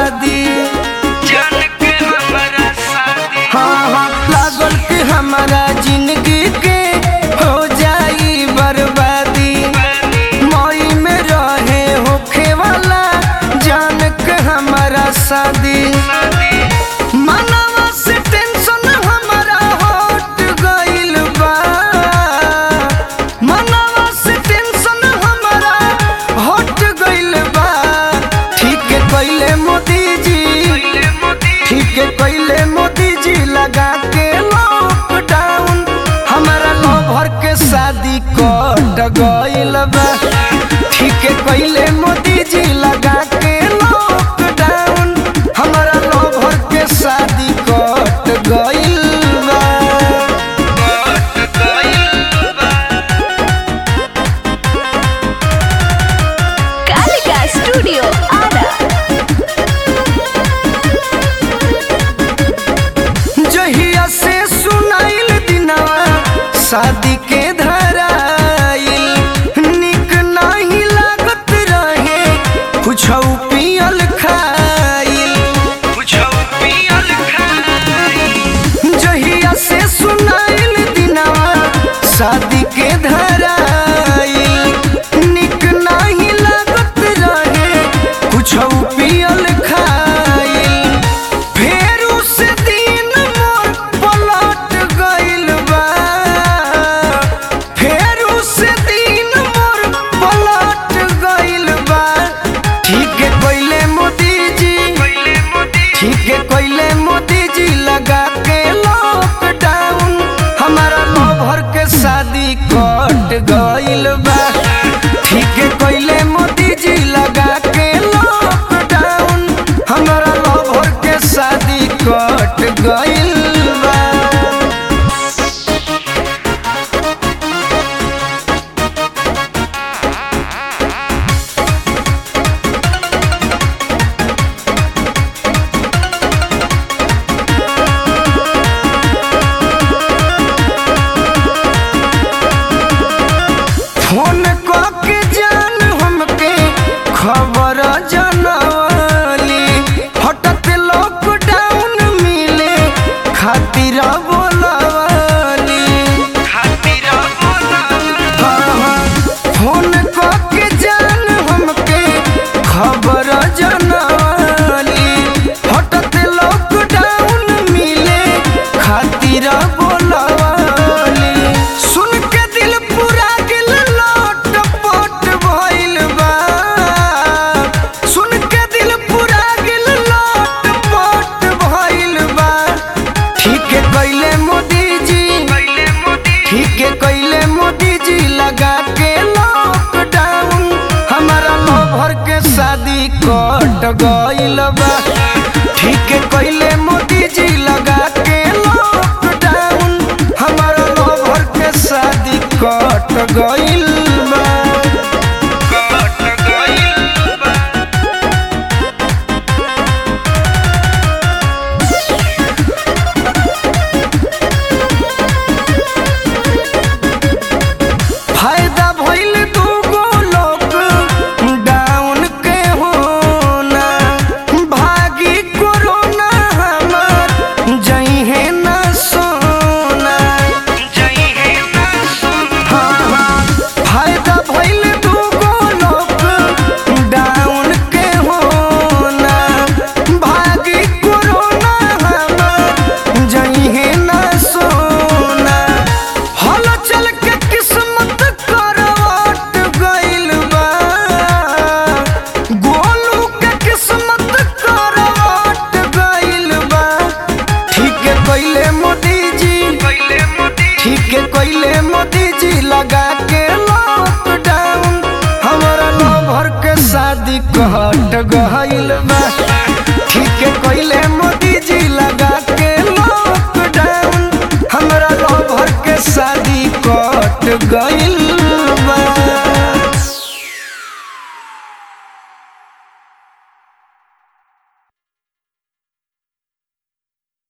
बर्बादी जान के हमारा शादी हाँ हाँ लागल कि हमारा जिंदगी के हो जाई बर्बादी मई में रहे होखे वाला जान के हमारा शादी मनवा से टेंशन हमारा हट गइल बा मनवा से टेंशन हमारा हट गइल बा ठीक है कइले मोदी जी पहले मोदी ठीक है कइले मोदी जी लगा के लॉकडाउन हमारा लवर के शादी कट गइल बा ठीक है कइले मोदी जी लगा के लॉकडाउन हमारा लवर के शादी कट गइल बा कट गइल बा Kalika Studio Ada. जहिया से सुनाइल दिनवा शादी के धराइल निक नहीं लागत रहे कुछ पियल खाइल कुछो पियल खाई जहिया से सुनाइल दिनवा शादी के धराइल निक नहीं लागत रहे कुछ पियल खाइल फेर उस दिन मोर पलट गइल बा फेर उस दिन मोर पलट गइल बा ठीक है कइले मोदी जी पहले मोदी ठीक है कइले मोदी जी लगा के लॉकडाउन हमारा लवर के शादी कट गइल बा ठीक है कइले मोदी जी लगा के लॉकडाउन हमारा लवर के शादी कट गइल बा फोन के जान हमके खबर जनवली हटत लॉकडाउन मिले खातिर बोलवली खातिर बोला हाँ, हाँ, फोन के जान हमके खबर जनवली हटत लॉकडाउन मिले खातिर बोलवली सुन के दिल पूरा दिल लोट पोट भइल बा सुन के दिल पूरा दिल लोट पोट भइल बा ठीक है कइले मोदी जी पहले मोदी ठीक है कइले मोदी जी लगा के लॉकडाउन हमारा लवर के शादी कट गइल बा ठीक है कइले मोदी जी लगा के लॉकडाउन हमारा लवर के शादी कट गइल बा कट गइल बा फायदा भइल दूगो लोग डाउन के होना भागी कोरोना हमार जइहे न सोना जई है ना सुन हाँ, हाँ, फायदा भइल दूगो लोग डाउन के होना भागी कोरोना हमार जइहे न सोना हल चल के किस्मत करवट गइल बा गोलू के किस्मत करवट गइल बा ठीक है कइले मोदी जी पहले मोदी ठीक है कइले मोदी जी लगा के लॉकडाउन हमारा लवर के शादी कट गइल बा ठीक है कइले मोदी जी लगा के लॉकडाउन हमारा लवर के शादी कट गइल बा